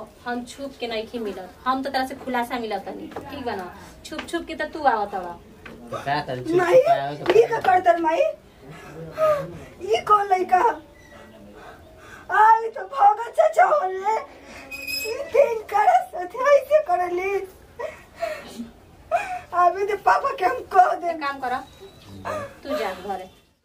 देखो हम छुप के नहीं मिलत हम तो तरह से खुलासा मिलत नहीं ठीक बा ना छुप छुप के तो तू आवत हवा तो का करी छुप माई छुपावे के ये का करतर माई ये कौन लड़का आई तो भगत से छोड़ ले ये तीन करे सथे ऐसे करली अभी तो पापा के हम कह दे एक काम कर तू जा घरे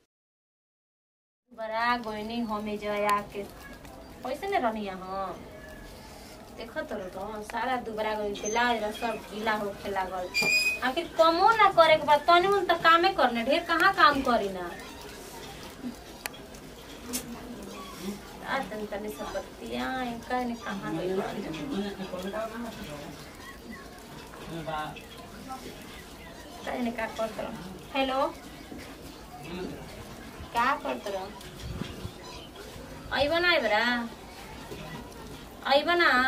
बड़ा गोइनी हमें जया के कैसे ने रहनी यहाँ देखो तो तो सारा दुबरा गई ब्लाउज रह सब गीला होके लागल आखिर कमो ना करे के बाद तनी हम तो कामे करने ढेर कहाँ काम करी ना आ तन तनी सब बत्तियां इनका ने कहाँ गई तने का करत रह हेलो का करत रह आइबा ना आइबरा आइबा ना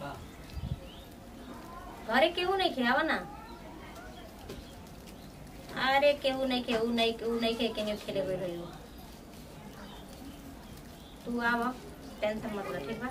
घरे केहू नहीं खियावा ना अरे केहू नहीं केहू नहीं केहू नहीं खे केहू खेले हुए रही तू आवा टेंशन मत लो ठीक बा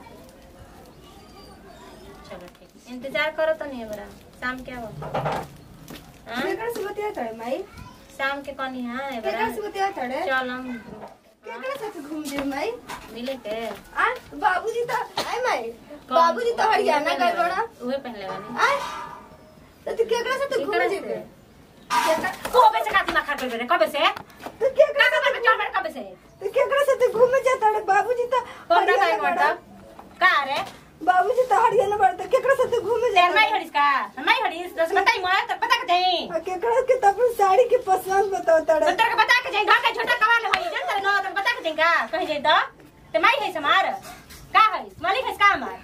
चलो ठीक इंतजार करो तो नहीं बरा शाम के आवा हाँ? केकरा से बतिया तड़े माई शाम के कनी हाँ केकरा बरा से बतिया तड़े चल हम केकरा साथ घूम दे माई मिले के आ बाबूजी तो आय माई बाबूजी तो हरियाणा गए बड़ा उहे पहले वाली आय तो तू केकरा साथ घूम केकरा जेबे से? केकरा कबे से काती माखा कर रे कबे से तो केकरा का कर चल बेटा कबे से तो केकरा साथ घूमे जाता रे बाबूजी तो कौन का हरियाणा एक बड़ा मतलब का रे बाबूजी तो हरियाणा बड़ा तो केकरा साथ घूमे तेर जाता नहीं हड़िस का नहीं हड़िस दस बताई मैं तो पता के जाई आ केकरा के तो अपन साड़ी के पसंद बताओ तो तड़े तेरे को बता के जाई घर के छोटा कवाल होई जन तेरे नो तो बता के जाई का कहीं जाई तो ते माई है समार का है मालिक है का हमार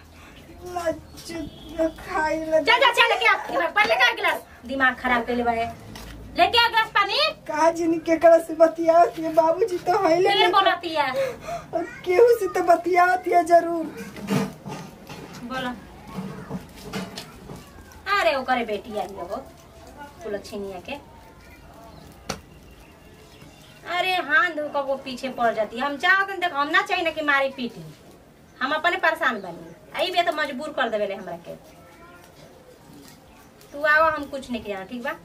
लच खाई ल चल जा चल लेके आ दिमाग पहले का गिलास दिमाग खराब कर ले बड़े लेके आ गिलास पानी का जिन केकरा से बतियाओ के बाबूजी तो हइले फिर नहीं बोलती है और केहू से तो बतियाओ थिया जरूर बोलो अरे वो करे बेटी आई है वो तुलक्षिनिया के अरे हाँ धूप वो पीछे पड़ जाती है हम चाहते देख हम ना चाहिए ना कि मारी पीटी हम अपने परेशान बनी आई भी तो मजबूर कर देवे हमरा के तू आओ हम कुछ नहीं किया ठीक बा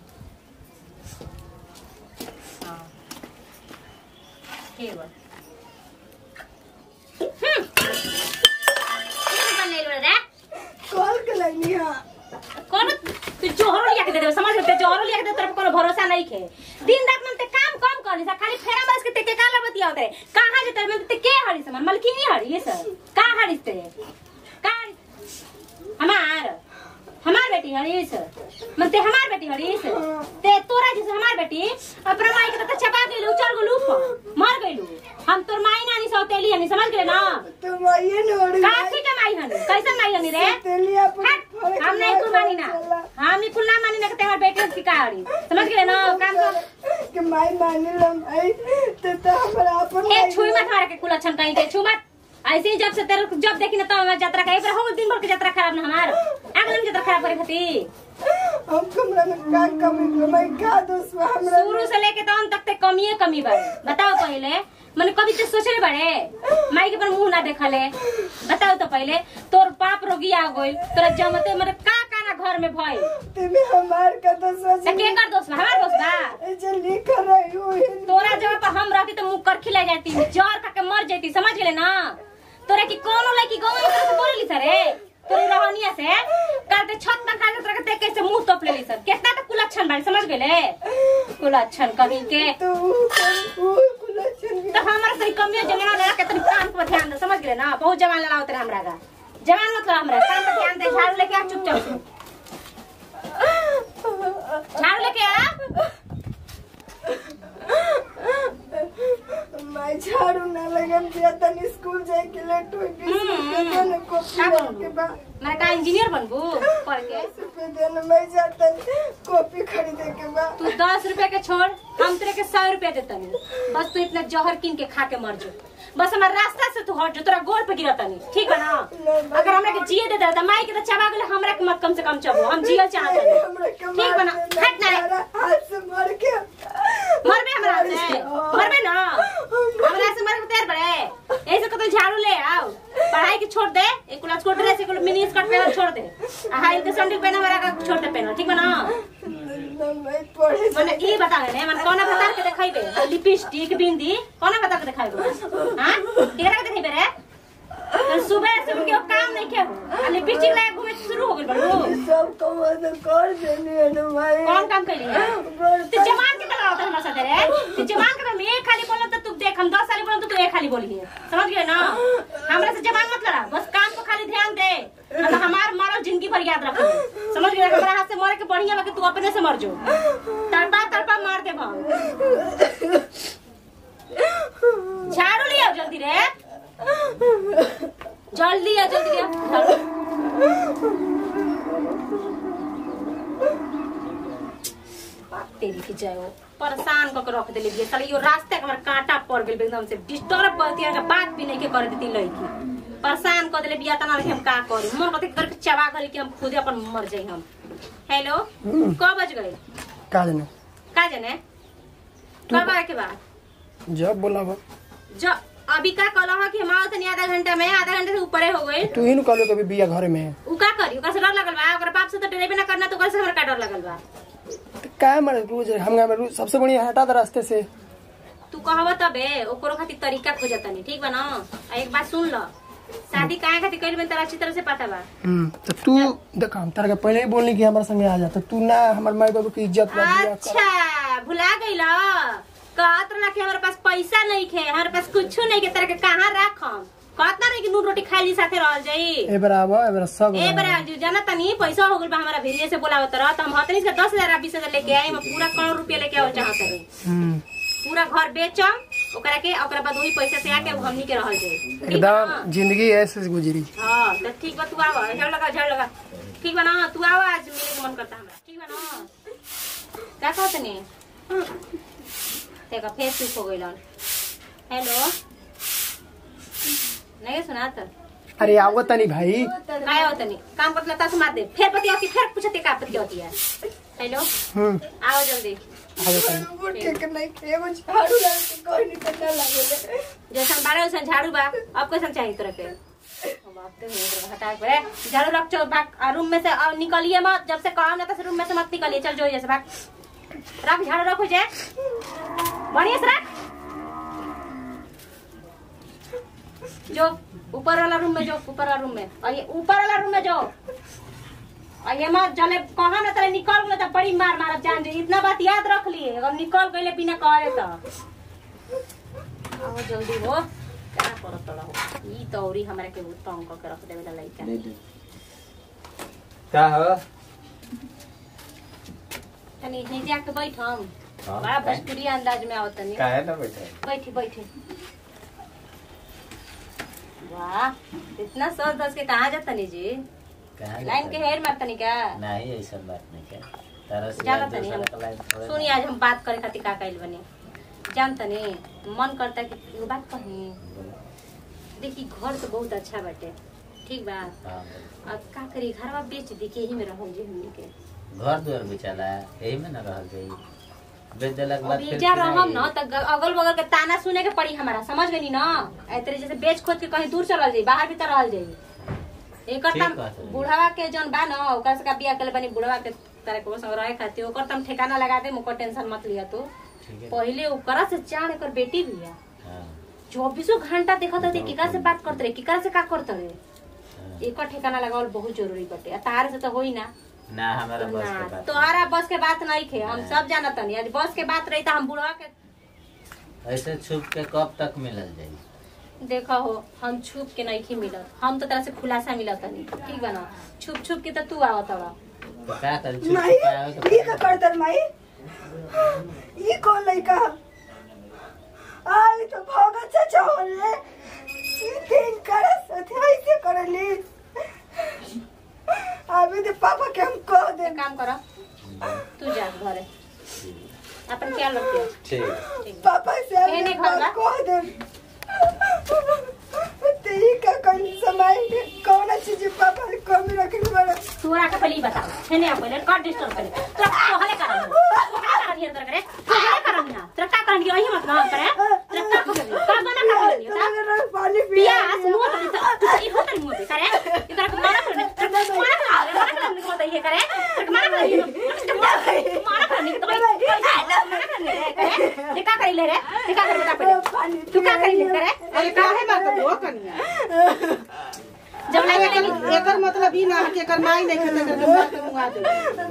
हाँ ठीक बा हम्म बनने लो रे कॉल के लाइनी हां कौन तू जोहरो लिया के दे दे समझ में ते जोहरो लिया के दे तेरे को कोनो भरोसा नहीं खे दिन रात में ते काम कम कर सा खाली फेरा बस के ते के काला बतिया होते कहां जे तेरे में ते के हड़ी समान मलकिनी हड़ी ये सब का हड़ी ते का हमार हमार बेटी हड़ी ये सब मन ते हमार बेटी हड़ी ये सब ते तोरा जैसे हमार बेटी अपना माई के तो चबा गेलू चल गेलू ऊपर मर गेलू हम तोर माई नानी सौतेली हनी समझ गेले ना तो माइए ने ओड़ी काची के माई हनी कैसे माई हनी रे तेलिया पर हट, हम नहीं कुल मानी ना हम ही कुल ना मानी ना कि तेरे बेटे की कहानी समझ गए ना काम कर के माई मानी लम आई तो तो हमरा अपन ए छुई मत मारे के कुल अच्छा कहीं के छू मत ऐसे ही जब से तेरे जब देखी ना तो हमारी यात्रा का एक बार हो दिन भर की यात्रा खराब ना हमार अगले यात्रा खराब करे खातिर हम कमरा में का कमी मैं का दोस्त बा हमरा शुरू से लेके तो अंत तक ते कमी है कमी बड़े बताओ पहले मैंने कभी तो सोचले बड़े माई के पर मुंह ना देखले बताओ तो पहले तोर पाप रोगी आ गइल तोरा जमते मरे का का ना घर में भइल तेमे हमार का तो सोच त के कर दोस्त बा हमार दोस्त बा जे लिख रही हूँ तोरा जगह पर हम रहती तो मुंह कर खिला जाती जर खा के मर जाती समझ गेले ना तोरा की कोनो लड़की गाँव में से बोलली सरे तोरी रहनिया से कहते छत पर खा के तोरा के देख के से मुंह तोप लेली सर कितना तो कुलक्षण बाड़ी समझ गेले कुलक्षण कभी के तो वो कुलचन तो हमारा सही कमियो जमाना लगा के तनी काम पर ध्यान दे समझ गेले ना बहुत जवान लड़ाओ तेरे हमरा का जवान मत लड़ा हमरा काम पर ध्यान दे झाड़ू लेके आ चुपचाप से झाड़ू लेके आ मैं झाड़ू ना लगे दिया तनी स्कूल जाए के लेट हो गई हम्म। ने कॉपी का के बनबू? बाद मैं का इंजीनियर बनबू पढ़ के दस रुपए देने मैं जाता कॉपी खरीदे के बाद तू दस रुपए के छोड़ हम तेरे के सौ रुपया देतनी बस तू इतना जहर किन के खा के मर जो बस हमारे रास्ता से तू हट जो तोरा गोड़ पे गिरतनी ठीक है ना अगर हमरा के जिए दे दे माई के तो चबा गेले हमरा के मत कम से कम चबो हम जिए चाहते हैं हमरा के ठीक बना हट ना रे। मारा हाथ से मार के मरबे हमरा से मरबे ना हमरा से मरे तेर बड़े ऐसे को तो झाड़ू ले आओ पढ़ाई की छोड़ दे एक क्लास छोड़ दे एक मिनी स्कर्ट पहन छोड़ दे आ हाई के सैंडल पहना वाला का छोड़ दे पहना ठीक बा ना ना मैं पढ़े मने ई बता ने मन कोना बता के देखाइबे लिपस्टिक बिंदी कोना बता के देखाइबे हां केरा के देखाइबे रे तो सुबह से उनके काम नहीं के आ लिपस्टिक लगा घूमे शुरू हो गेल बड़ू सब काम तो कर देनी है ना भाई कौन काम कैली है तू जमान के तला होता हमारे साथ रे तू जमान के मैं एक खाली बोलो तो तू देख हम 10 साल बोलो तो तू एक खाली बोली है समझ गए ना हमरा से जमान मत लड़ा बस काम को खाली ध्यान दे मतलब हमार मरो जिंदगी भर याद रखो समझ गए हमरा हाथ से मरे के बढ़िया बा कि तू अपने से मर जो तड़पा तड़पा मार दे भाव झाड़ू लिया जल्दी रे जल्दी आ जल्दी आ तेरी की जाए वो परेशान करके रख देले बिया साला यो रास्ते के हमरा कांटा पड़ गेल एकदम से डिस्टर्ब करती है बात भी नहीं के कर देती लड़की परेशान कर देले बिया तना हम का करी मन कते करके चबा गली कि हम खुद अपन मर जाई हम हेलो कब बज गए का जाने का जाने कब आए के बाद जब बोला बा जो अभी का कहला है कि हम आओ तनी आधा घंटा में आधा घंटे से ऊपरे हो गए तू ही नु कहलो कभी बिया घरे में है उ का करी ओकर से डर लगल बा ओकर बाप से तो डरेबे ना करना तो ओकर से हमरा का डर लगल बा तो का मारे रोज हम गाँव में रोज सबसे बढ़िया हटा दे रास्ते से तू कहब तबे ओकरो खातिर तरीका खोजतनी ठीक बा ना आ एक बात सुन ल शादी काहे खातिर कइल में तोरा अच्छी तरह से पता बा हम्म तो तू देख हम तारा के पहले ही बोलनी कि हमारे संगे आ जा तो तू ना हमारे माई बाबू की इज्जत बा बिया कर अच्छा भुला गइल कहत रहा कि हमारे पास पैसा नहीं खे हमारे पास कुछ नहीं के तरह के कहाँ रखम कहत ना रही कि नून रोटी खाई साथे रहल जाई ए बराबर ए बरा सब ए बरा जो जाना तनी पैसा हो गइल बा हमारा भेरिए से बोलावत रह त हम हतनी से दस हजार बीस हजार लेके आई हम पूरा करोड़ रुपया लेके आओ चाहत रही हम्म पूरा घर बेचम ओकरा के ओकरा बाद वही पैसा से आके उ हमनी के रहल जाई ठीक बा ना? एकदम जिंदगी ऐसे से गुजरी हाँ तो ठीक बा तू आवा झाड़ लगा झाड़ लगा ठीक बा ना तू आवा आज मिले के मन करता हमरा ठीक बा ना का कहत ने तेका फेस चुप हो गइलन हेलो नहीं सुनात अरे आवो तनी भाई काय होत नहीं काम करत लता से मार दे फिर पति आती फिर पूछते का पति होती है हेलो हम्म आओ जल्दी आवो तनी वो ठीक नहीं एगो झाड़ू लगा के कोई नहीं करना लगे जैसन बारह वैसन झाड़ू बा अब कैसन चाहिए तोरा के अब आप तो नहीं करबा, हटा के बे। झाड़ू रख चो भाग आ, रूम में से आ, निकलिए मत जब से काम ना तो रूम में से मत निकलिए चल जो जैसे भाग रख झाड़ू रख हो जाए बढ़िया से रख जो ऊपर वाला रूम में जो ऊपर वाला रूम में और ये ऊपर वाला रूम में जो और ये मत जले कहा ना तेरे निकल गए तो बड़ी मार मार जान जी इतना बात याद रख लिए अगर निकल गए बिना करे तो आओ जल्दी हो क्या करत तोड़ा हो ई तो औरी हमरा के बहुत तंग करके रख देवे ला लइका का हो तनी हे जाके बैठ हम हाँ, बड़ा काहे? भोजपुरी अंदाज में आओ तनी काहे ना बैठे बैठी बैठी वाह इतना सोच दस के कहाँ जाता नी जी कहाँ लाइन के जाता हेर मारता नी का है? नहीं ऐसा बात नहीं क्या तारा से जाना यार तनी दूसरा हम का लाइन थोड़े सुनी आज हम बात करे खातिर का कइल बनी जान तनी मन करता कि एगो बात कही देखी घर तो बहुत अच्छा बाटे ठीक बा हाँ, अब का करी घरवा बेच दी के यही में रहल जी हमनी के घर दुआर बिचाला यही में न रहल जाई बेच देला के बाद अब फिर जा रहम किराए- न त अगल बगल के ताना सुने के पड़ी हमारा समझ गई ना ऐतरे जैसे बेच खोद के कहीं दूर चलल जाई बाहर भीतर रहल जाई एकर ठीक तम बात है। बुढ़ावा के जौन बा न ओकर से का बिया कले बनी बुढ़ावा के तारे को संग रहे खातिर ओकर तम ठिकाना लगा दे मुको टेंशन मत लिया तू ठीक है पहिले ओकरा से जान एकर बेटी बिया हाँ, चौबीसों घंटा देखत रहे केकरा से बात करते रहे केकरा से का करते रहे हाँ। एकर ठिकाना लगावल बहुत जरूरी बटे आ तार से तो होई ना ना हमारा बस के ना बात तोहरा बस के बात नहीं खे हम हाँ। सब जानत नहीं यदि बस के बात रही तो हम बुढ़वा के ऐसे छुप के कब तक मिलल जाई देखा हो हम छुप के नहीं मिलत हम तो तरह से खुलासा मिलत नहीं ठीक बा ना छुप छुप के तो तू आवत हवा तो का कर छुप माई के आवे के ये का करतर माई ये कौन लड़का आई तो भगत से चोर रे दिन करे सथे ऐसे करली अभी तो पापा के हम कह दे एक काम करो तू जा घरे अपन ख्याल रखियो ठीक ठीक बा। पापा से नहीं, नहीं, हम खाऊंगा। कह दे तेरी का कौन समय कौन चीज पापा ने कमी रखनी बड़ा तोरा के पहले ही बताओ है नहीं पहले कर डिस्टर्ब करे तोरा को हले करन का करन अंदर करे तू हले करन ना तोरा का करन यही मत ना करे तोरा का करे का बना का करे पानी पिया मुंह तो तू ई करे इधर को मारा कर मारा कर मारा कर को बताइए करे मारा कर मारा कर तो मारा कर ये का कर ले रे ये का कर बता पहले तू का कर ले करे अरे काहे बात हो कनिया जब लगे नहीं एकर मतलब ई ना कि एकर माई नहीं खेते करके मार के मुआ दे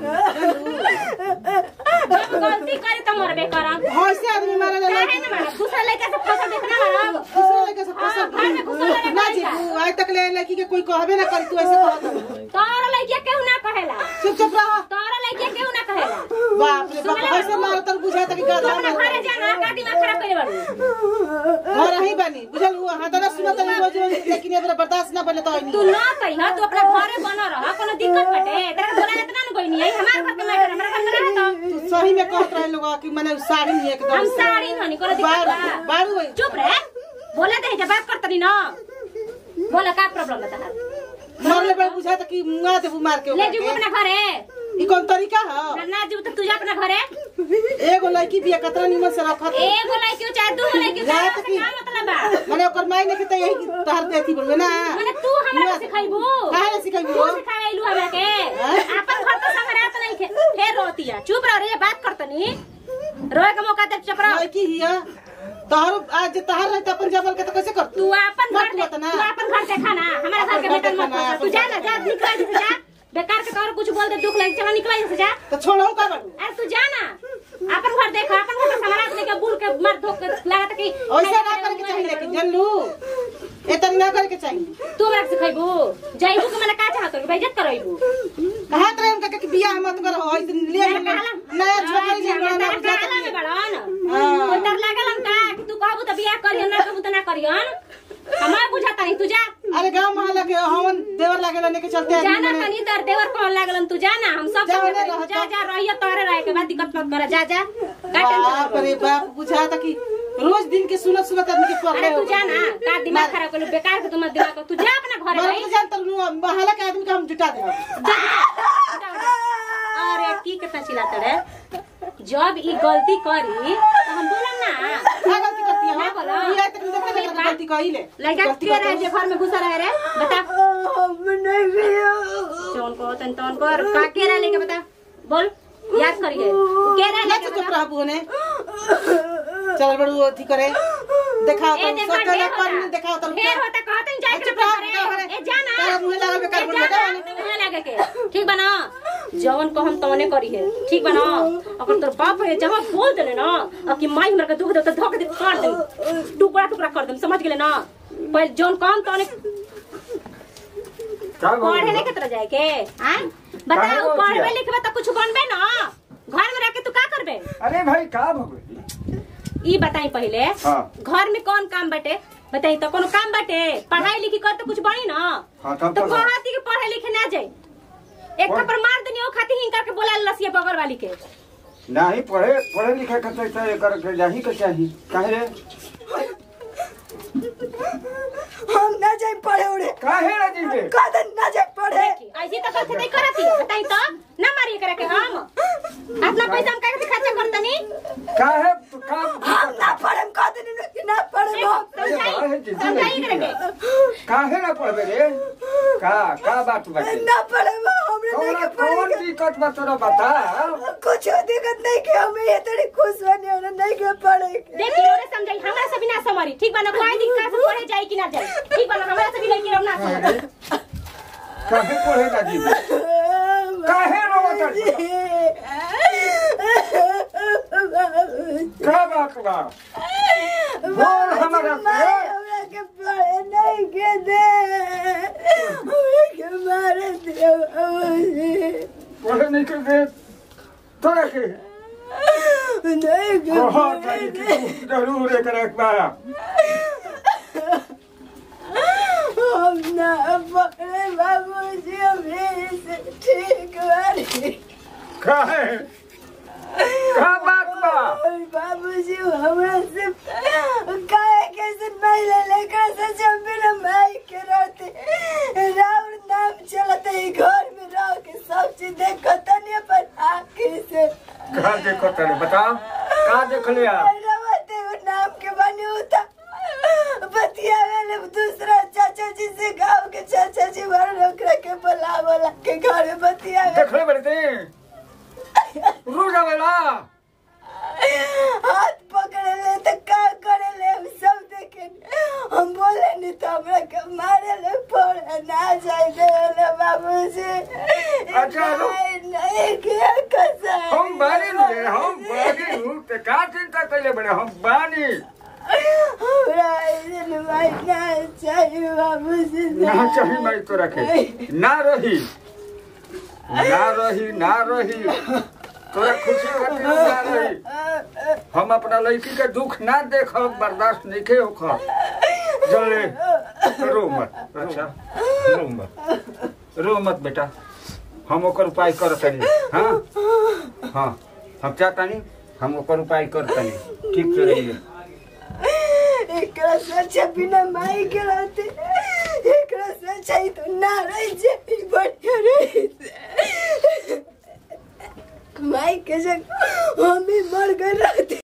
जब गलती करे तो मरबे करम हौसे आदमी मारे ले काहे ना मारा दूसरा लड़का से फसल देखना मारा दूसरे लड़के से हाँ, फंसा घर में घुसल रहे ना लड़का। जी तू आज तक ले लड़की के कोई कहबे ना करी तू ऐसे कहत हो। तोरा लड़किया केहू ना कहेला चुप चुप रह तोरा लड़किया केहू ना कहेला बाप रे बाप हौसे मारो तर बुझाता कि तू गधा अपना मार घरे जाना का दिमाग खराब करे बाड़ू घर ही बनी बुझल हुआ हां दरा सुनत नहीं रोज रोज लेकिन ये बर्दाश्त ना बने तो तू ना कहिया तू अपना घरे बन रह कोनो दिक्कत बटे तेरा बोला इतना न कोई नहीं है हमार घर के मैटर हमरा घर में रह तो तू सही में कहत रहे लोग कि मैंने साड़ी नहीं एकदम हम साड़ी धनी कोनो दिक्कत बारू बा बारू है चुप रे बोले दे जब बात करतनी ना बोला का प्रॉब्लम है तहार मारले बड़ बुझाता कि मुआ दे मार के ले ओकरा जीव के। अपना घरे ई कौन तरीका है ना जीव तो तुझे अपना घरे एगो लड़की बिया कतरा निमन से रखत एगो लड़की हो चाहे दू लड़की हो चाहे रात उससे की- का मतलब बा माने ओकर माई ने कहते यही तहर देती बोलबे ना माने तू हमरा के सिखाइबू काहे ना सिखाइबू? तू सिखाइलू हमरा के अपन घर तो संगरात नहीं खे फेर रोतिया चुप रह रे बात करतनी रोए के मौका दे चुप रह लड़की हिया तहर आज तहर रहते अपन जबल के तो कैसे कर तू अपन घर मत दे मत ना। तू अपन घर देखा ना हमारा घर के घर बेटन मत देखा ना, कर तू अपन जा घर ना जा निकल जैसे जा बेकार के तोर कुछ बोल दे दुख लगे चला निकल जैसे जा तो छोड़ो का बाबू अरे तू जा ना अपन घर देखा अपन घर संगरात लेके बुल के मर धोक के लागत कि ऐसा ना करे के चाहिए लेकिन जानलू ए तरी ना करे के चाहिए तू हमरा के सिखाइबू जाइबू के मने का चाहत हो बेइज्जत करइबू कहा तरह उनका कि बियाह मत करो होय ले नया छोकरी ले बड़ा ना बुझाता में नहीं बड़न हाँ। कोई डर लागल हम का कि तू कहबू त बियाह करियन ना कहबू त ना करियन हमार बुझाता नहीं तू जा अरे गांव मोहल्ला के हमन देवर लागे लेने के चलते जा आदमी ना मने- तनी दर देवर कौन लागलन तू जा ना हम सब जा संगे ना, रही। रह, जा जा रहियो तोरे रहे के बाद दिक्कत मत कर जा जा का बाप टेंशन रे बाप बुझाता कि रोज दिन के सुनत सुनत आदमी के पकड़े अरे तू जा ना का दिमाग खराब कर बेकार के तुम दिमाग तू जा अपना घरे मैं भाई तो जानता हूँ मोहल्ला के आदमी का हम जुटा दे जा, जा, जा। अरे की कितना चिल्लाते रे जब ई गलती करी तो हम बोलन ना क्या गलती करती है ना बोलो। ये तक देखा एक ना बात। गलती कही ले लड़का गलती के रहे करती जे घर में घुसा रहे रे बता हम नहीं गया चौन को तन तौन को और का के रहे लेके बता बोल याद करिए के रहे ना लेके चुप बता रह ने चल बड़ू अथी करे दिखाओ ए तो देखा सब ढेर कर होता दिखाओ तो ढेर होता कहते हैं जाए के चुप रह, करे करे। ए जाना तारा मुंहे लगा बेकार ए बोल जाना, बता। मुंहे लगा के ठीक बना जवन को हम तवने करी है ठीक बना अगर तोर बाप है जहां बोल देले ना अब कि माई हमरा के दुख दे तो धोक दे काट दे टुकड़ा टुकड़ा कर दे समझ गेले ना पहले जवन काम तवने पढ़े नहीं कितना जाए के हां बताओ पढ़बे लिखबे तो कुछ बनबे ना घर में रह के तू का करबे अरे भाई का भगवती ई बताई पहले हाँ। घर में कौन काम बाटे बताई तो कोनो काम बाटे पढ़ाई लिखी कर तो कुछ बनी ना हाँ, तब तो तो- कहती कि पढ़े लिखे ना जाए एक कौन? थप्पड़ मार देनी ओ खाती हिंका के बोला लसिया बगल वाली के नहीं पढ़े पढ़े लिखे करते तो एकर के जाही के चाही काहे रे हम ना जाए पढ़े उड़े काहे रे जीते कदन ना जाए पढ़े देखी ऐसी तो करते नहीं करती है बताई तो ना मारिए करा के हम अपना पैसा हम काहे खर्चा करतनी काहे तू का हम ना पढ़े कदन ना ना पढ़े हम समझाई समझाई करा के काहे ना पढ़बे रे का का बात बाटे ना पढ़े हमरे नहीं कौन के कौन पढ़े दिक्कत बा तोरा बता कुछ दिक्कत नहीं कि हमें ये तड़ी खुश बने और नहीं के पढ़े के देखी ओरे समझाई हमरा से भी ना समझी ठीक बना कोई दिक्कत से पढ़े जाई कि ना जाई ठीक बना हमरा से भी लड़की रहो ना समझ काहे पढ़े ना जीते काहे रोवत का बात बा बोल हमारा के हमरा के पढ़े नहीं के दे हमरा के मारे दे पढ़े नहीं कर दे तोरा के नहीं के बहुत सारी कि जरूर एक रखबा हम ना पढ़े बाबूजी अभी से ठीक बारी काहे का बात बा और बाबूजी हमरा से काहे कैसे पहले लेकर से जब बिना माई के रहते राउर नाम चलते ही घर में रह के सब चीज देखत नहीं पर आंखें से का देखो तेरे बता का देख लिया रवते वो नाम के बने होता बतिया वाले दूसरा चाचा जी से गाँव के चाचा जी बोला के घर में बतिया देखले बड़ते रो जावेला हाथ पकड़े ले तो का करे ले हम सब देखे हम बोले नहीं तो हमरा के मारे ले पड़े ना जाए दे ले बाबूजी अच्छा, रुक। नहीं नहीं किया कसम हम बानी रे हम बानी हूँ ते का चिंता कैले बड़े हम बानी हमरा ऐसे भाई ना चाहिए बाबूजी ना चाहिए मैं तो रखे ना रही ना रही ना रही तोरा खुशी खातिर ना रही हम अपना लड़की के दुख ना देखब बर्दाश्त नहीं के होखब जल्दी रो मत अच्छा रो मत रो मत बेटा हम ओकर उपाय कर तनी हाँ हाँ हम चाहतानी हम ओकर उपाय कर तनी ठीक से रहिए एकरा से अच्छा बिना माई के रहते एकरा से अच्छा ही तो ना रही जे बढ़िया रही माई के जगह हम ही मर गए रहते